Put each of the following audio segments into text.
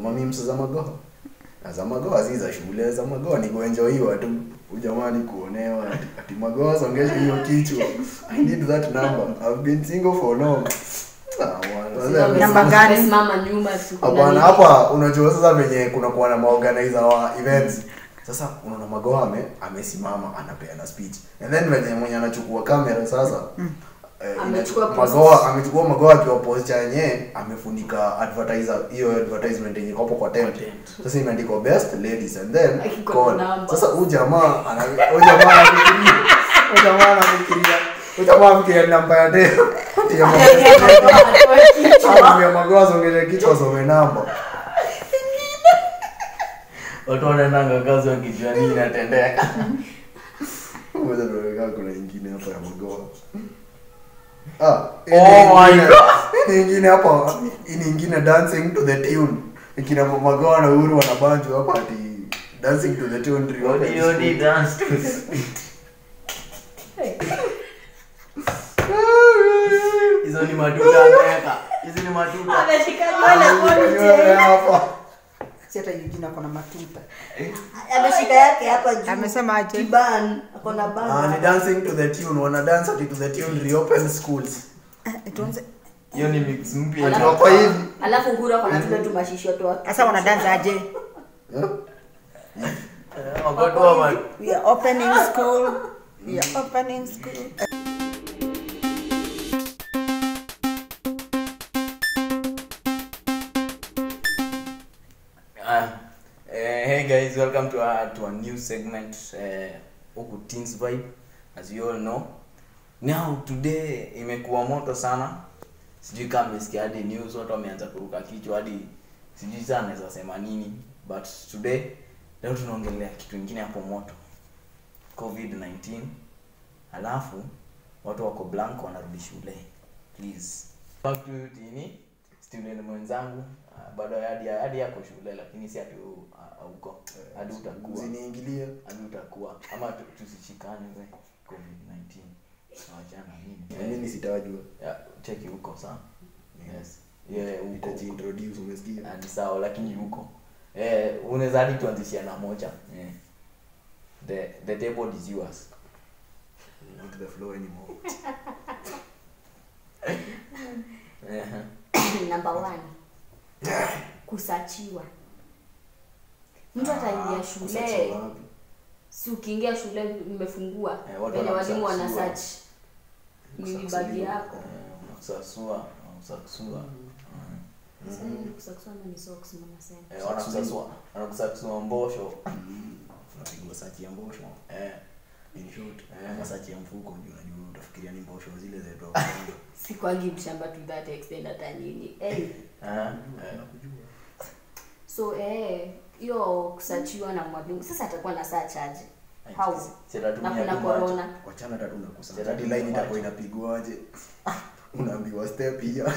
mamimsa za magoa Na za magoa si za shule za magoa ni kuenjoyiwa tu ujamani kuonewa ati, ati magoa songesha hiyo kichwa i need that number i've been single for long Ah, bwana. Namba gani? Simama nyuma siku hapana nani. hapa unajua sasa venye kuna kuwa na maorganizer wa events sasa unaona magoa ame amesimama anapeana speech and then venye mwenye anachukua kamera sasa eh, Amechukua ina- post. magoa amechukua magoa akiwa post yenyewe amefunika advertiser hiyo advertisement yenye kopo kwa tent sasa imeandikwa best ladies and then Akiko call. na namba. sasa huyu jamaa ana huyu jamaa anafikiria huyu jamaa anafikiria huyu jamaa anafikiria namba ya deo ya magoa ya magoa songesha kichwa some namba watu wanaendanga kazi wakijua nini inatendeka Ngoja tuweka kuna ingine hapa ya magoa. Ah, hii Oh ni my ingine- God. hii ni ingine hapa, hii ni ingine dancing to the tune. Ikina magoa na uhuru wanabanjwa hapa ati dancing to the tune reopen Odi, odi, school. dance to hizo ni matuta ameweka hizi ni matuta Ameshika Nywele nywele hapa. si hata Eugene ako na matuta ameshika yake hapa juu. amesema aje Kiban, ako na Ah, bana. ni dancing to the tune. Wana dance ati to the tune reopen schools. Eh, tuanze hiyo ni mix mpya Alafu- Wako hivi. Alafu Uhuru ako na tule tu mashisho tu. sasa wanadanza aje Eh? Eh, wakotoa ma- we are opening school we are opening school Ah, eh, hey guys, welcome to our to a new segment uh, huku Teens Vibe as you all know. Now today imekuwa moto sana. Sijui kama mmesikia hadi news watu wameanza kuruka kichwa hadi sijui sana naweza sema nini but today leo tunaongelea kitu kingine hapo moto. COVID-19. Alafu watu wako blank wanarudi shule. Please. Back to tini student mwenzangu uh, bado hadi hadi yako shule lakini si ati u- uh, huko hadi utakuwa Usiniingilie. hadi utakuwa ama tu- tusishikane we covid 19 wachana Na nini mimi sitajua. yeah, cheki huko sawa yes yeah huko Nitajiintroduce umesikia? Ah, ni sawa lakini huko eh unaweza hadi tuanzishia na moja eh. the the table is yours Not the flow anymore. eh Number one. Kusachiwa. Mtu ataingia shule. Kusachiwa wapi? Si ukiingia shule mmefungua. Eh, watu Wenye walimu wana wanakusasua. search. Nini bagi yako? eh, unakusasua unakusasua Sasa ni kusasua ama ni socks mnasema? eh wanakusasua wanakusasua mbosho Unapigwa sachi ya mbosho. eh In short, Eh. kama sachi ya mfuko ndio unajua utafikiria ni mbosho zile za toa. Sikwangi mshamba to that extent hata nyinyi. Eh. eh eh So eh hiyo kusachiwa na mwalimu. Sasa atakuwa na search aje? How? Sitatumia Na kuna tu macho. corona. Wachana tatu na kusa. Sasa Hadi line itakuwa inapigwaje? Unaambiwa step here.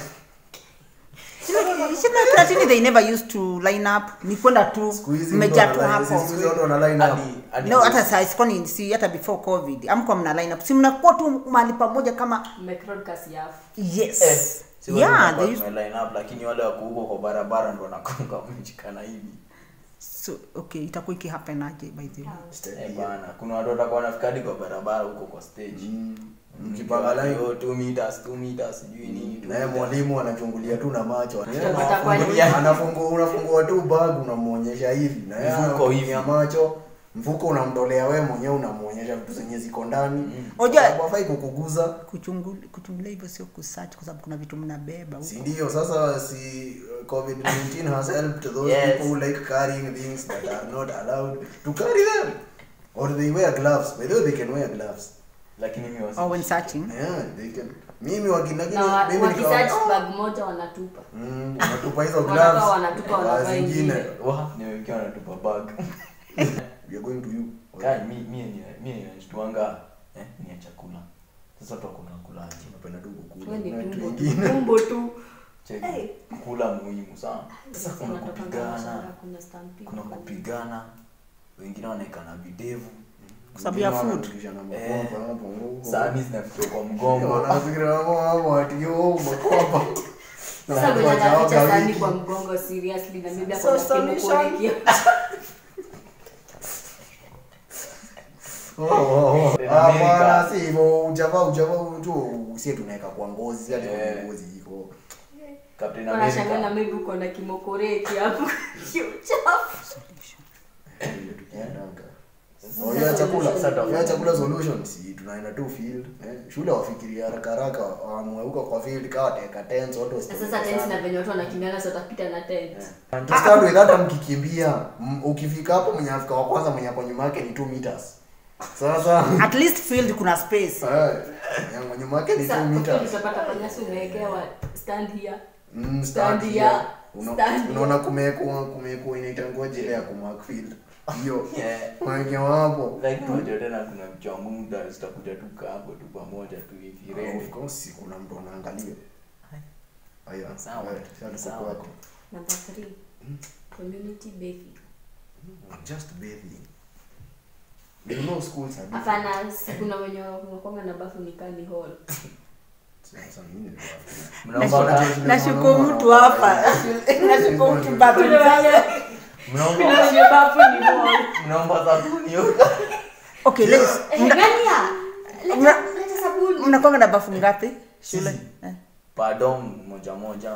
lakini they never used to line up ni kwenda tu Siku hizi mmejaa mtu tu ana- hapo siku hizi watu wana line up. Hadi hadi no hata saa sikoni si hata before covid amko mna line up si mnakuwa tu mahali pamoja kama Mmecroadcast yafu. yes Eh, si wale yeah wanakuwa they used, tume line up lakini wale wako huko kwa barabara ndo wanakonga wameshikana hivi so okay itakuwa ikihappen aje by the way Step eh here. bana kuna watu watakuwa wanafika hadi kwa barabara huko kwa stage Mm. Mm, Mkipanga line. oh, two meters two meters sijui nini two naye meters. mwalimu anachungulia tu na macho Utapata kwa nini? anafungua unafungua tu bag unamwonyesha hivi na yeye Mfuko anakutumia hivi. macho mfuko unamtolea wewe mwenyewe unamwonyesha vitu zenye ziko ndani Mm. Unajua- Kwa sababu hafai kukuguza Kuchungul- kuchungulia hivyo sio kusearch kwa sababu kuna vitu mnabeba huko. si ndio sasa si uh, covid-19 has helped those Yes. people who like carrying things that are not allowed to carry them or they wear gloves by the way they can wear gloves lakini mimi wasi or when searching yeah they can mimi wakina Na wa- mimi nikawa wakisearch bag moja wanatupa. mm, wanatupa hizo Wanatoa, gloves wanatupa, Wa wanavaa zingine ingine. wa nimewekewa natupa bag we are going to you kai mi mi ni mi ninashtuanga eh ni ya chakula sasa watu kuna kulaje unapenda tu kukula Wewe ni na vitu tumbo vingine. tu. Tumbo tu. cheki Hey. kula muhimu sana sasa Sasa kuna unatoka kupigana biashara, kuna stampede, kuna kupigana wengine wanaekana videvu Kwa sababu ya Wengine food. wanarudisha na Eh. makwapa hapo, huko. sahani zinafikia kwa Wengine mgongo wanafikiri hapo hapo ati yo makwapa Na Sasa watu mwenye anaficha wajaoga sahani wiki. kwa mgongo seriously na maybe So ako na solution. kimokore Oh, oh, oh. In Ah, America. bwana, si hivyo ujavaa ujavaa tu sie tunaweka kwa ngozi hadi Eh. kwa ngozi iko Captain Wanashangaa na America. maybe uko na kimokoreki hapo kiuchafu. Ile tukiendanga. Sasa Oh, hiyo ya chakula solution. hiyo ya chakula solution si tunaenda tu field eh. shule wafikiria haraka haraka waamue huko kwa field kawa teka tents watu Na wasitoke sasa tent sana. na venye watu wanakimbiana so watapita na tent. To start with hata mkikimbia m- ukifika hapo mwenye afika wa kwanza mwenye ako nyuma yake ni 2 meters sasa at least field kuna space eh mwenye ako nyuma yake ni 2 Sasa meters utapata kwa nyasi umewekewa stand here. Mm, Stand stand here. here. Una- Stand unaona kumekuwa kumekuwa inaita ngoje ile ya kumark field hiyo Yeah. wamewekewa hapo Like unajua tena kuna mcha muda zitakuja tu kaa hapo tu pamoja tu hivi of ready. course kuna mtu anaangalia haya Sawa. sasa tuko Sawa. kwako Number three. Community bathing. just bathing you know schools are different. Hapana, si kuna wenye wanakuanga na bafu ni kani hall. Sasa mimi ndio Mnaomba Nashuku- nashuku mtu hapa nashuku mtu bathroom zake. mnaomba Kuna wenye bafu ni hall. mnaomba sabuni huko. okay let's Eh, mna- Gania. Mna- Leta leta sabuni. mnakwanga na bafu ngapi shule Sisi. Eh. Pardon moja moja.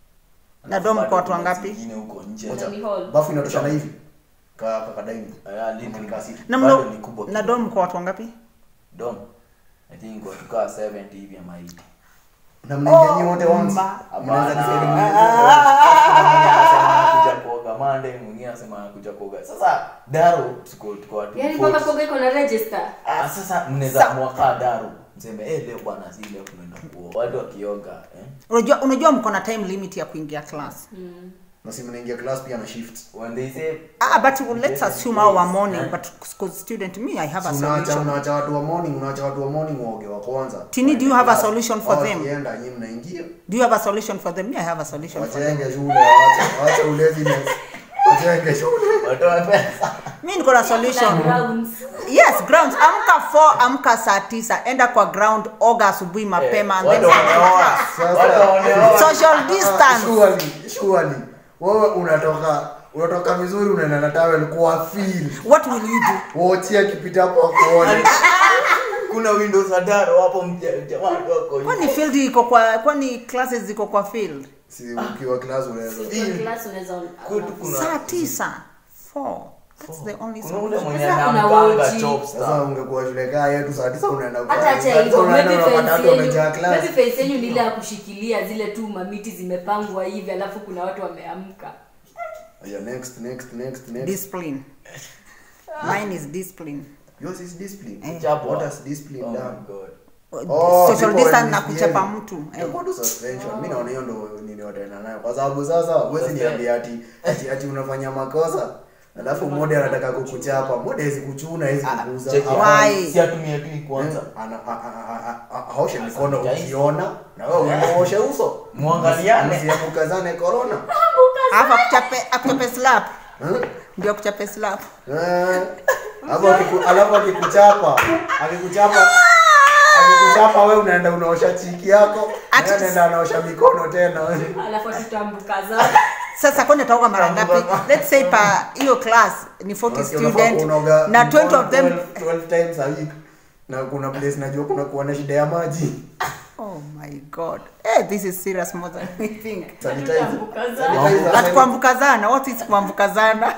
Na dom Alafu kwa watu bado kuna wangapi? zingine huko nje. Moja. Ni hall. bafu inatoshana hivi ka ka kadaini Ah, little. Kama ni kasi. na Bado mna ni kubwa na kidogo. dom kwa watu wangapi Dom. I think kwa tukaa 70 hivi ama 80. na mnaingia nyinyi wote once ma- mnaweza decide Hapana. mnaingia- Kuna mwingine anasema anakuja kuoga Monday, mwingine anasema anakuja kuoga. Sasa Daro tuko tuko watu. Yaani 40. mpaka kuoga iko na register. Ah, sasa mnaweza mwaka Daro. Mseme eh leo bwana si leo tunaenda kuoga. Watu wakioga eh. unajua unajua mko na time limit ya kuingia class Mm. na si mnaingia class pia na shift When they say ah but let's assume our morning Eh? but because student me i have a Si unaacha solution unaacha watu wa morning unaacha watu wa morning waoge wa kwanza Tini, do you have a solution for Hao them? wakienda nyinyi mnaingia do you have a solution for them me i have a solution for them wachenge shule waache waache uleziness wachenge shule watoa pesa. mi niko na Na solution grounds. yes grounds amka 4 amka saa tisa enda kwa ground oga asubuhi mapema and then Watu come to wanaoa. class. Sasa- Watu wanaoa. social Ah, distance surely surely wewe unatoka unatoka vizuri unaenda na towel kwa feel what will you do wochi akipita hapo akuone Kuna windows za Daro hapo mja- jamaa wako. kwani field iko kwa kwani classes ziko kwa field si ukiwa class unaweza Kwa class unaweza Kutu kuna saa tisa 4 that's the only kuna ule solution mwenye Sasa kuna anaamkanga woji. chopstar. sasa ungekuwa shule kaa yetu saa tisa unaenda hata kwa- acha saa tisa hivyo unaenda maybe unapata fence watu wamejaa yenu class maybe fence yenu ni ile ya kushikilia zile tu mamiti zimepangwa hivi alafu kuna watu wameamka yeah, next next next next discipline mine is discipline yours is discipline Eh. Chapwa. what has discipline Oh my done God. Oh, social people distance na misbehave. kuchapa mtu eh. Itakuwa tu suspension. Mimi naona hiyo ndo nini wataenda nayo kwa sababu sasa huwezi niambia ati ati ati unafanya makosa alafu mmoja anataka kukuchapa mmoja hawezi kuchuna hawezi kukuza Cheki Hapana. hapa. Why? Si atumie tu hii kwanza. Ana- a- a- a- a- a- aoshe mikono Sanitize. ukiona na wewe unaoshe uso Muangaliane. msiamukazane corona alafu akuchape akuchape slap Eh? ndio akuchape slap Eh. Alafu akiku- alafu akikuchapa akikuchapa akikuchapa wewe unaenda unaosha chiki yako Ati- naye anaenda anaosha mikono tena alafu tutambuka za sasa kwani ataoga mara ngapi let's say pa hiyo class ni 40 Unasikia unafaa student kuoga na 20 of them 12 12 times a week na kuna place najua kuna kuwa na shida ya maji oh my god eh this is serious more than we think Sanitizer. tutambuka za Sanitizer. but kuambukazana what is kuambukazana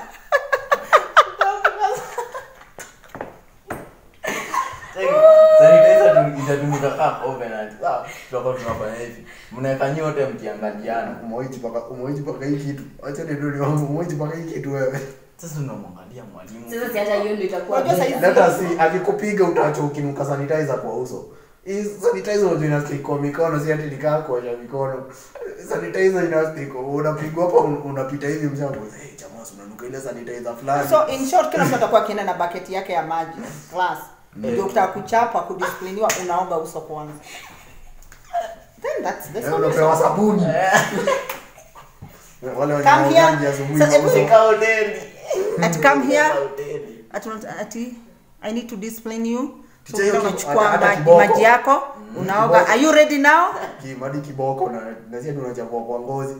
Cheki, sanitizer tu- itatumika kama covenant. Sawa, tutakuwa tunafanya hivi. Mnaweka nyote mkiangaliana. umewahi paka umewahi paka hii kitu acha ni ndio wangu umewahi paka hii kitu wewe Sasa unamwangalia mwalimu. sasa si hata hiyo ndio itakuwa Unajua beta. saizi- hata si akikupiga utaacha ukinuka sanitizer kwa uso hii sanitizer unajua ina stick kwa mikono si ati nikaa kuosha mikono sanitizer ina stick unapigwa hapa un- unapita hivi mzee hapo hey jamaa si unanuka ile sanitizer fulani so in short kila mtu atakuwa akienda na bucket yake ya maji class ndio ukitaka kuchapa kudiscipliniwa unaoga uso kwanza then that's the Eh, unapewa solution sabuni wale wenye Come here. wanaogangi asubuhi Sasa, kwa uso. Nika hoteli. At come here. Nika hoteli. ati ati i need to discipline you So Cha hiyo unaenda ki- unachukua hata- hata maji, kiboko. maji yako unaoga Kiboko. are you ready now kimadi kiboko na nasia tunachapua kwa ngozi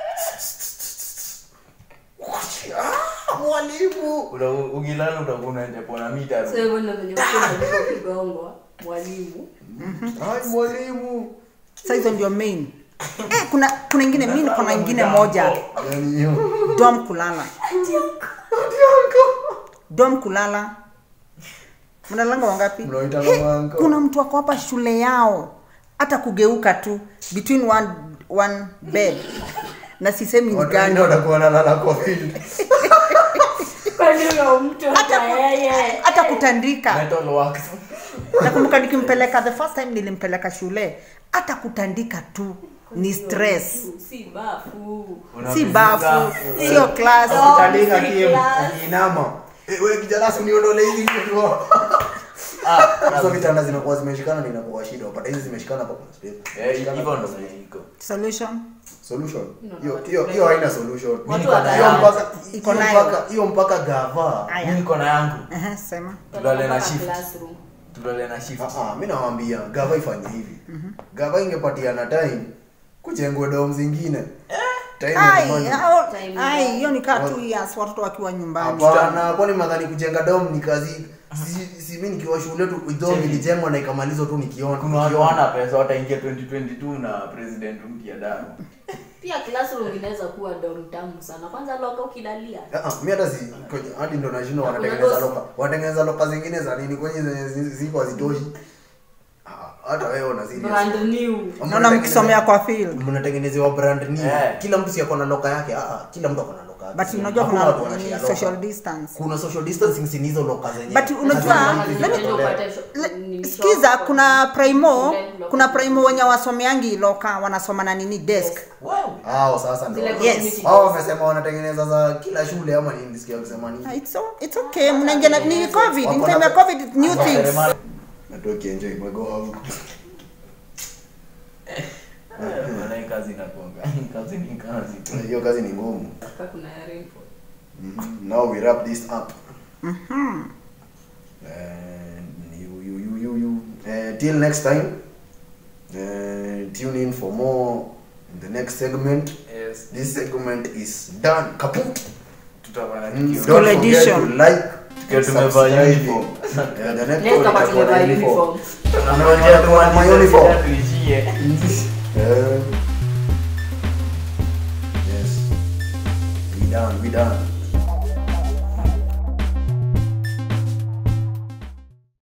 Ah, mwalimu Uta- ukilala utakuwa unajapona mita So hivyo ndio venye mtu anajua kigongwa mwalimu. Ai, mwalimu sasa hizo ndio main eh, kuna kuna ingine mi niko na ingine moja yani hiyo dom kulala dom kulala mnalanga wangapi Mnaoita He, mamanko. kuna mtu ako hapa shule yao hata kugeuka tu between one, one bed na sisemi ni watu gani wengine watakuwa nalala kwa field Kwani huyo mtu hata yeye. hata kutandika metal works nakumbuka nikimpeleka the first time nilimpeleka shule hata kutandika tu ni stress Si bafu. si Unavizuka. bafu sio class No. Utandika si kie class. kiinama Eh, wewe kijana si uniondole hizi vitu Ah, Sasa vitanda zinakuwa zimeshikana na inakuwa shida. Wapata hizi zimeshikana hapa. eh, hivyo ndo iko solution Solution. No, Hiyo no, hiyo watu- hiyo haina solution. Watu Hiyo watayari. mpaka Iko hiyo nayo. mpaka hiyo mpaka gava. Aya. mimi niko na yangu Ehe, sema tulale na Mpaka shift classroom. tulale na shift Ah ah, mimi nawaambia gava ifanye hivi. Gava ingepatiana time kujengwe dom zingine. Time Ai, is money. hao- Time ai, gani? hiyo ni kaa two years watoto wakiwa nyumbani Hapana, kwani madhani kujenga dom ni kazi si, si mimi nikiwa shule tu dom Cheki. ilijengwa na ikamalizwa tu nikiona. kuna watu nikiona. wana pesa wataingia 2022 na president mpya damu Pia classroom inaweza kuwa dom tamu sana. Kwanza loka ukilalia. Ah, ah, mi hata si kwenye- hadi ndo nashindwa Hakuna wanatengeneza dosi. loka wanatengeneza loka zingine za nini kwenye zenye zi- ziko hazitoshi Ah, hata wewe una serious. Brand new. naona mkisomea kwa field mnatengenezewa brand new Eh. kila mtu si ako na loka yake ah, ah, kila mtu ako na loka yake but unajua Hakuna kuna watu wanashare ni loka. social distance kuna social distancing si ni hizo loka zenye But unajua, hazina- let me- Ndio upate sho- Le- nini sikiza shop, kuna primo shule, loka. kuna primo wenye wasomeangi loka wanasoma na nini desk hao sasa ndio Zile Yes. community hao desk. wamesema wanatengeneza za kila shule ama nini nisikia kusema nini Ah, it's, o- it's okay mnaingia na ni covid in Wako time na- ya covid new things natoki enjoy mwego wangu Walai kazi inakuanga kazi ni kazi tu hiyo kazi ni ngumu Hapa kuna ya rainfall. Mhm. now we wrap this up and you you you you you uh, till next time uh, tune in for more in the next segment yes this segment is done kaput tutafanya Mm, tukio School don't forget edition. to like Tukiwa and tumevaa subscribe. uniform. Yeah, the next Next one hapa itakuwa na tumevaa uniform. uniform. Tunangoja tuone ma uniform. tuishie Uh, yes we done we done